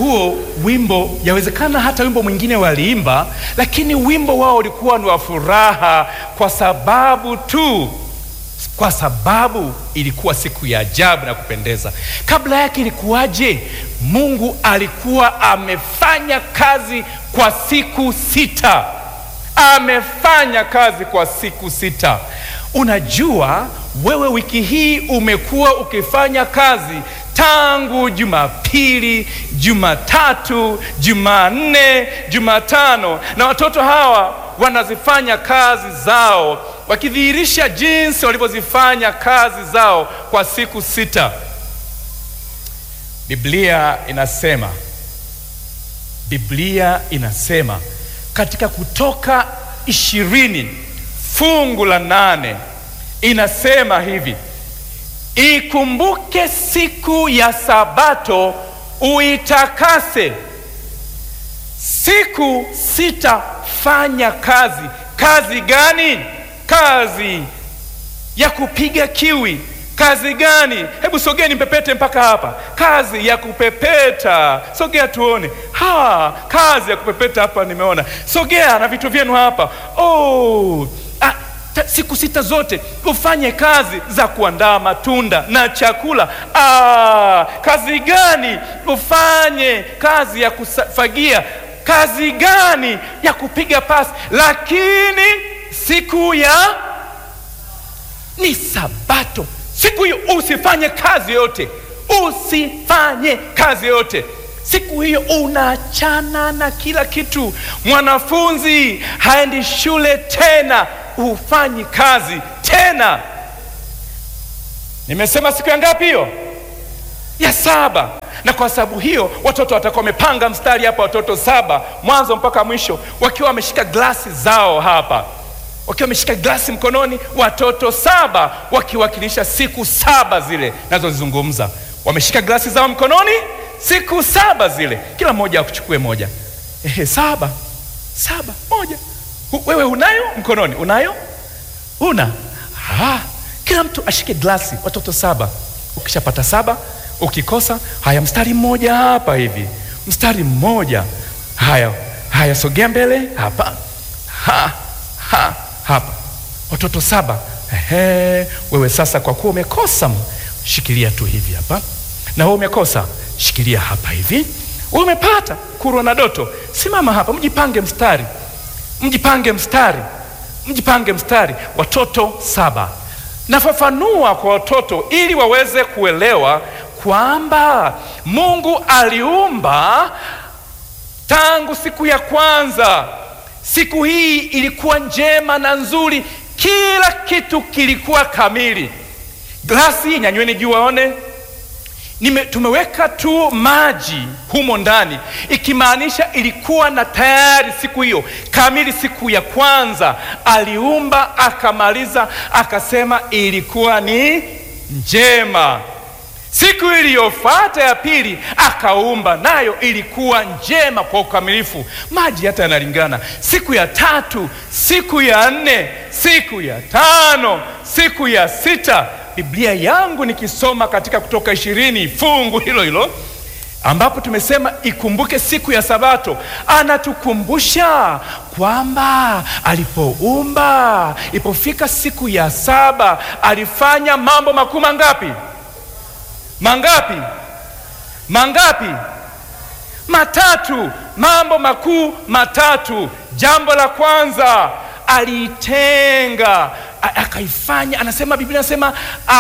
huo wimbo, yawezekana hata wimbo mwingine waliimba, lakini wimbo wao ulikuwa ni wa furaha kwa sababu tu kwa sababu ilikuwa siku ya ajabu na kupendeza. Kabla yake ilikuwaje? Mungu alikuwa amefanya kazi kwa siku sita, amefanya kazi kwa siku sita. Unajua, wewe wiki hii umekuwa ukifanya kazi tangu Jumapili, Jumatatu, Jumanne, Jumatano, na watoto hawa wanazifanya kazi zao wakidhihirisha jinsi walivyozifanya kazi zao kwa siku sita. Biblia inasema, Biblia inasema katika Kutoka ishirini fungu la nane inasema hivi: Ikumbuke siku ya Sabato uitakase. Siku sita fanya kazi. Kazi gani? Kazi ya kupiga kiwi. Kazi gani? Hebu sogeni mpepete mpaka hapa. Kazi ya kupepeta, sogea tuone. Ha, kazi ya kupepeta hapa nimeona. Sogea na vitu vyenu hapa. Oh, ah, ta, siku sita zote ufanye kazi za kuandaa matunda na chakula. Ah, kazi gani? Ufanye kazi ya kufagia. Kazi gani? Ya kupiga pasi. Lakini siku ya ni Sabato. Siku hiyo usifanye kazi yote, usifanye kazi yote. Siku hiyo unaachana na kila kitu. Mwanafunzi haendi shule tena, hufanyi kazi tena. Nimesema siku ya ngapi hiyo? Ya saba. Na kwa sababu hiyo watoto watakuwa wamepanga mstari hapa, watoto saba mwanzo mpaka mwisho, wakiwa wameshika glasi zao hapa wakiwa wameshika glasi mkononi, watoto saba wakiwakilisha siku saba zile nazozizungumza. Wameshika glasi zao mkononi, siku saba zile, kila mmoja akuchukue moja. Ehe, saba saba, moja. Hu, wewe unayo mkononi? Unayo? Una? Ha, kila mtu ashike glasi, watoto saba. Ukishapata saba, ukikosa, haya, mstari mmoja hapa hivi, mstari mmoja. Haya haya, sogea mbele hapa, ha, ha hapa watoto saba. Ehe, wewe sasa, kwa kuwa umekosa, shikilia tu hivi hapa, na wewe umekosa, shikilia hapa hivi. Wewe umepata kurwa na doto, simama hapa, mjipange mstari, mjipange mstari, mjipange mstari. Watoto saba. Nafafanua kwa watoto ili waweze kuelewa kwamba Mungu aliumba tangu siku ya kwanza. Siku hii ilikuwa njema na nzuri, kila kitu kilikuwa kamili. Glasi nyanyweni juu waone, nime tumeweka tu maji humo ndani, ikimaanisha ilikuwa na tayari siku hiyo kamili. Siku ya kwanza aliumba akamaliza, akasema ilikuwa ni njema. Siku iliyofuata ya pili akaumba, nayo ilikuwa njema kwa ukamilifu. Maji hata yanalingana. Siku ya tatu, siku ya nne, siku ya tano, siku ya sita. Biblia yangu nikisoma katika Kutoka ishirini fungu hilo hilo ambapo tumesema ikumbuke siku ya Sabato, anatukumbusha kwamba alipoumba, ilipofika siku ya saba alifanya mambo makuu mangapi? Mangapi? Mangapi? Matatu. Mambo makuu matatu. Jambo la kwanza aliitenga, akaifanya, anasema Biblia anasema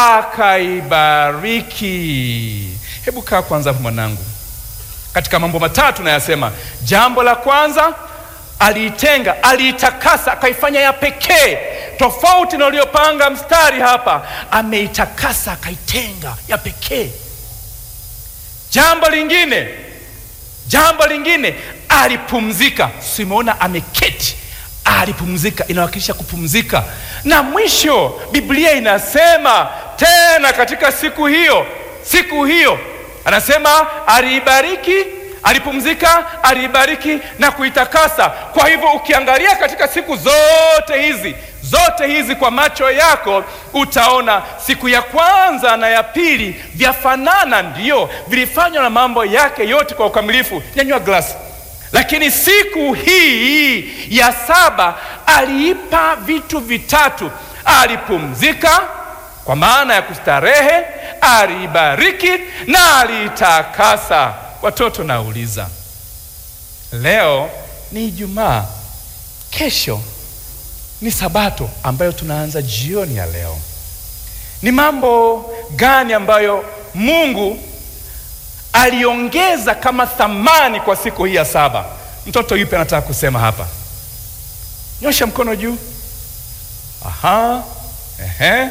akaibariki. Hebu kaa kwanza mwanangu, katika mambo matatu nayasema, jambo la kwanza aliitenga, aliitakasa, akaifanya ya pekee, tofauti na uliopanga mstari hapa. Ameitakasa, akaitenga ya pekee. Jambo lingine, jambo lingine, alipumzika. Simeona ameketi, alipumzika, inawakilisha kupumzika. Na mwisho, Biblia inasema tena katika siku hiyo, siku hiyo anasema aliibariki, alipumzika, aliibariki na kuitakasa. Kwa hivyo ukiangalia katika siku zote hizi zote hizi kwa macho yako utaona siku ya kwanza na ya pili vyafanana, ndiyo vilifanywa na mambo yake yote kwa ukamilifu. Nyanyua glasi. Lakini siku hii ya saba aliipa vitu vitatu: alipumzika kwa maana ya kustarehe, aliibariki na aliitakasa. Watoto, nauliza leo ni Ijumaa, kesho ni Sabato ambayo tunaanza jioni ya leo. Ni mambo gani ambayo Mungu aliongeza kama thamani kwa siku hii ya saba? Mtoto yupi anataka kusema hapa? Nyosha mkono juu. Aha, ehe.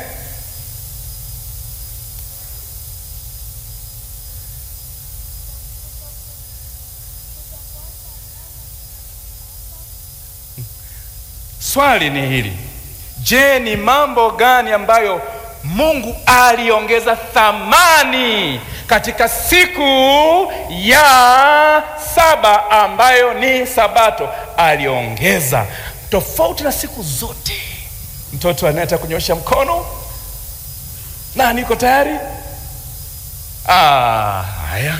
Swali ni hili. Je, ni mambo gani ambayo Mungu aliongeza thamani katika siku ya saba ambayo ni Sabato? Aliongeza tofauti na siku zote. Mtoto anayetaka kunyosha mkono, na niko tayari. Ah, haya.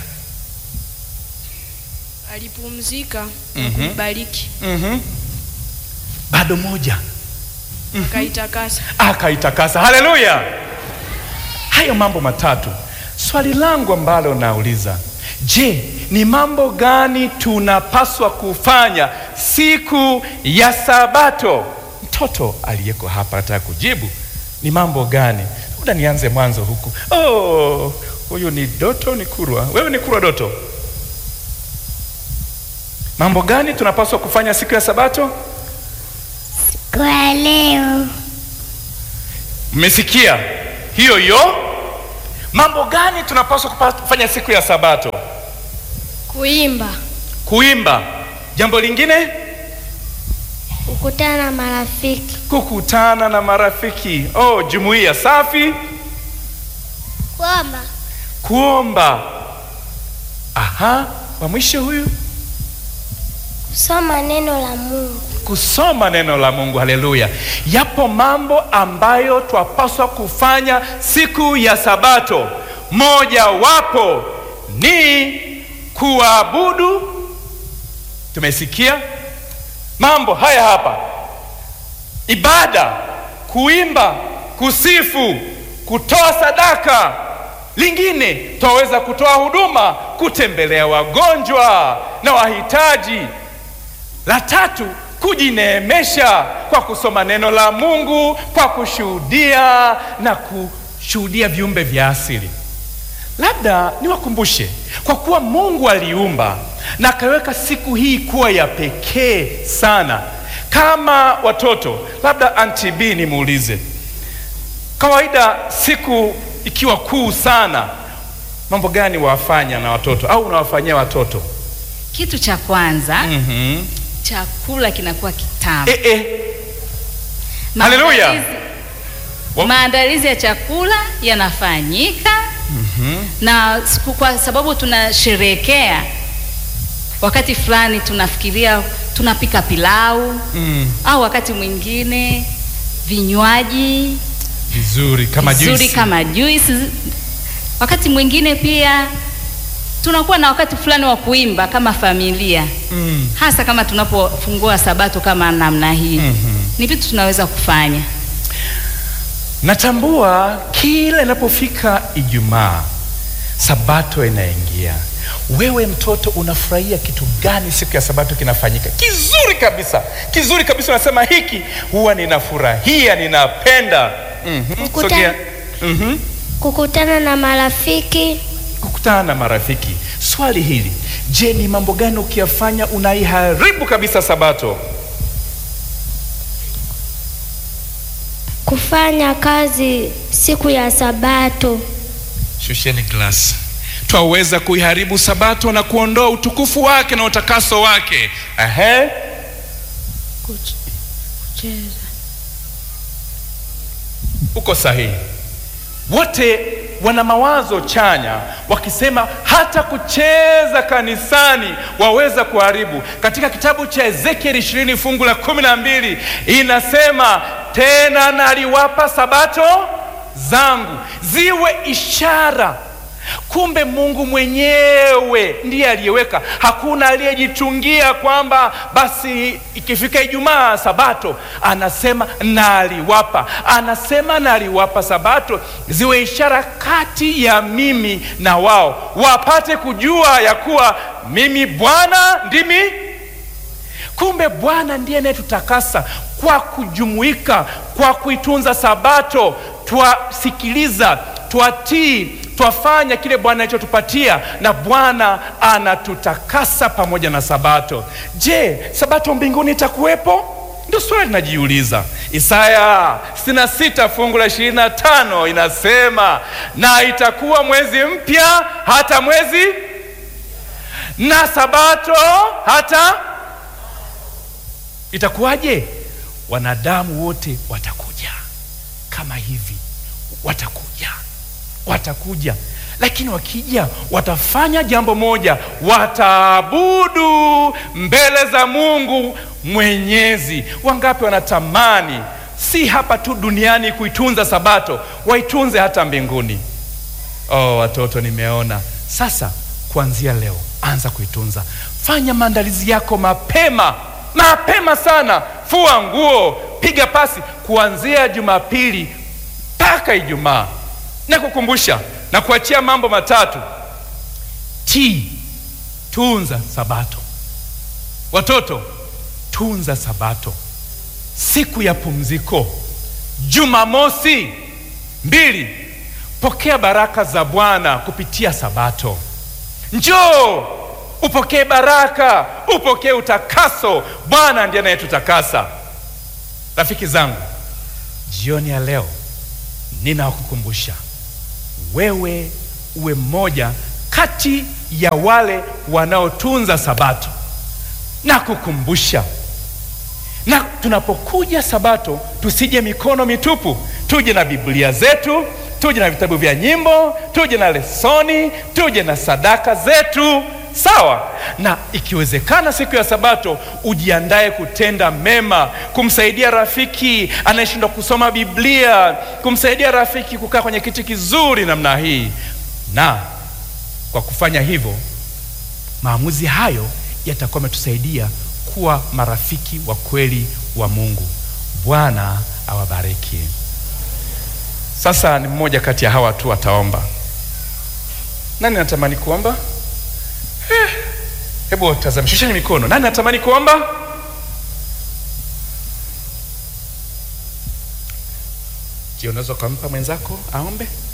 Alipumzika Mhm. na kuibariki Mhm. Bado moja akaitakasa. akaitakasa. Haleluya! Hayo mambo matatu. Swali langu ambalo nauliza, je, ni mambo gani tunapaswa kufanya siku ya Sabato? Mtoto aliyeko hapa anataka kujibu, ni mambo gani? Labda nianze mwanzo huku. Oh, huyu ni Doto, ni Kurwa. Wewe ni Kurwa Doto. Mambo gani tunapaswa kufanya siku ya Sabato? Kwa leo Mmesikia hiyo hiyo? Mambo gani tunapaswa kupa- kufanya siku ya Sabato? Kuimba, Kuimba. Jambo lingine, kukutana na marafiki, kukutana na marafiki. Oh, jumuiya safi. kuomba, Kuomba. Aha, wa mwisho huyu, kusoma neno la Mungu, kusoma neno la Mungu. Haleluya! Yapo mambo ambayo twapaswa kufanya siku ya Sabato. Moja wapo ni kuabudu. Tumesikia mambo haya hapa: ibada, kuimba, kusifu, kutoa sadaka. Lingine twaweza kutoa huduma, kutembelea wagonjwa na wahitaji. La tatu, kujineemesha kwa kusoma neno la Mungu, kwa kushuhudia na kushuhudia viumbe vya asili. Labda niwakumbushe, kwa kuwa Mungu aliumba na akaweka siku hii kuwa ya pekee sana, kama watoto, labda Auntie B nimuulize, kawaida siku ikiwa kuu sana, mambo gani wafanya na watoto au unawafanyia watoto? Kitu cha kwanza mm chakula kinakuwa kitamu. Eh, eh. Haleluya. Maandalizi- Wa- Maandalizi ya chakula yanafanyika na siku, kwa sababu tunasherehekea wakati fulani, tunafikiria tunapika pilau Mm, au wakati mwingine vinywaji vizuri kama vizuri juisi. kama juice. Wakati mwingine pia tunakuwa na wakati fulani wa kuimba kama familia Mm. hasa kama tunapofungua sabato kama namna hii Mhm. ni vitu tunaweza kufanya. Natambua kila inapofika Ijumaa, Sabato inaingia. Wewe mtoto unafurahia kitu gani siku ya Sabato kinafanyika? Kizuri kabisa, kizuri kabisa. Unasema hiki huwa ninafurahia, ninapenda. Mhm, Kukuta- sogea. Mhm. kukutana na marafiki, Kukutana na marafiki. Swali hili, je, ni mambo gani ukiyafanya unaiharibu kabisa Sabato? kufanya kazi siku ya Sabato, Shusheni glasi. Twaweza kuiharibu Sabato na kuondoa utukufu wake na utakaso wake. Ehe. kuch- kucheza, Uko sahihi. Wote wana mawazo chanya, wakisema hata kucheza kanisani waweza kuharibu. Katika kitabu cha Ezekieli ishirini fungu la kumi na mbili inasema tena naliwapa sabato zangu ziwe ishara. Kumbe Mungu mwenyewe ndiye aliyeweka, hakuna aliyejitungia kwamba basi ikifika Ijumaa sabato anasema naliwapa, anasema naliwapa sabato ziwe ishara kati ya mimi na wao, wapate kujua ya kuwa mimi Bwana ndimi Kumbe Bwana ndiye anayetutakasa kwa kujumuika, kwa kuitunza Sabato. Twasikiliza, twatii, twafanya kile Bwana alichotupatia, na Bwana anatutakasa pamoja na Sabato. Je, Sabato mbinguni itakuwepo? Ndio swali linajiuliza. Isaya 66 fungu la 25 inasema, na itakuwa mwezi mpya hata mwezi na Sabato hata Itakuwaje? Wanadamu wote watakuja kama hivi, watakuja, watakuja, lakini wakija watafanya jambo moja, wataabudu mbele za Mungu Mwenyezi. Wangapi wanatamani si hapa tu duniani kuitunza Sabato, waitunze hata mbinguni? Oh, watoto, nimeona sasa. Kuanzia leo, anza kuitunza, fanya maandalizi yako mapema mapema sana. Fua nguo, piga pasi kuanzia Jumapili mpaka Ijumaa. Na kukumbusha na kuachia mambo matatu: tii, tunza Sabato. Watoto, tunza Sabato, siku ya pumziko. Jumamosi mbili, pokea baraka za Bwana kupitia Sabato. Njoo upokee baraka, upokee utakaso. Bwana ndiye anayetutakasa. Rafiki zangu, jioni ya leo ninawakukumbusha wewe uwe mmoja kati ya wale wanaotunza Sabato na kukumbusha, na tunapokuja Sabato tusije mikono mitupu, tuje na Biblia zetu, tuje na vitabu vya nyimbo, tuje na lesoni, tuje na sadaka zetu Sawa na ikiwezekana, siku ya Sabato ujiandae kutenda mema, kumsaidia rafiki anayeshindwa kusoma Biblia, kumsaidia rafiki kukaa kwenye kiti kizuri namna hii. Na kwa kufanya hivyo, maamuzi hayo yatakuwa yametusaidia kuwa marafiki wa kweli wa Mungu. Bwana awabariki. Sasa ni mmoja kati ya hawa tu wataomba. Nani anatamani kuomba? Hebu tazama, shusheni mikono. Nani anatamani kuomba? Je, unaweza ukampa mwenzako aombe?